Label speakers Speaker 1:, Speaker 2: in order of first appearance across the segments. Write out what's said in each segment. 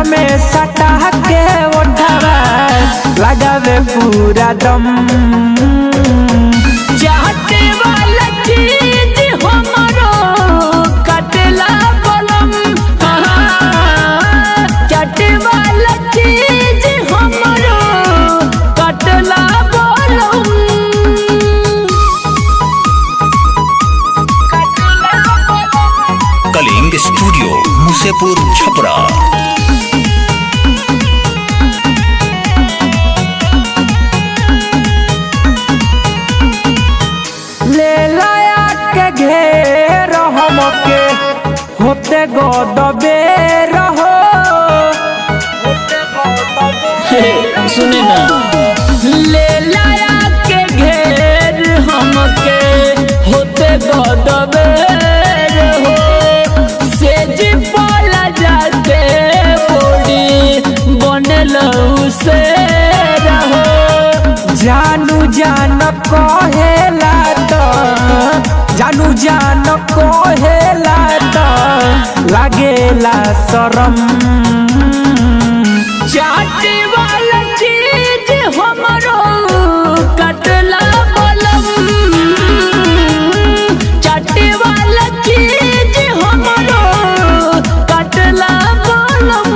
Speaker 1: में सटा के ओढ़ावा लगावे पूरा दम चाहते वाला चीज हमरो कटला बलम हाँ, चाहते वाला चीज हमरो कटला बलम
Speaker 2: कलिंग स्टूडियो मुसेपुर छपरा
Speaker 1: ले लाया के घेर हमके होते गदबे रहो
Speaker 3: सुने ना
Speaker 1: ले लाया के घेर हमके होते गदबे रहो सेज पाला जाते बॉडी बनल से रहो जानू जान कहेला तो जानू जान कहेला तो लागेला शरम चाटे वाला चीज हमरो कटला बलम चाटे वाला चीज हमरो कटला बलम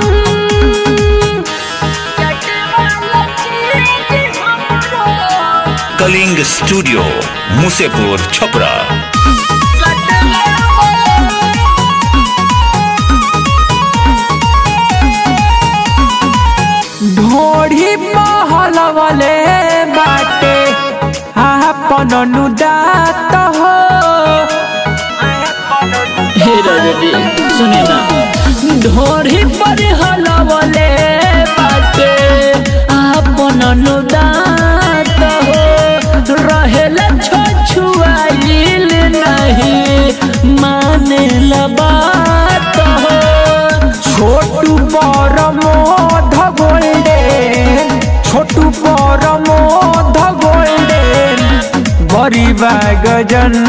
Speaker 1: चाटे वाला चीज हमरो
Speaker 2: कलिंग स्टूडियो मुसेपुर छपरा
Speaker 1: कटला बलम ढोढ़ी महल वाले बाटे आपन नुदात हो
Speaker 3: हे रजनी सुने ना
Speaker 1: ढोढ़ी पर हलवले बाटे आपन नुदात हो रहेला छछुआइल नहीं माने बात हो छोटू परमोध गोल्डन छोटू परमोध गोल्डन बड़ी गजन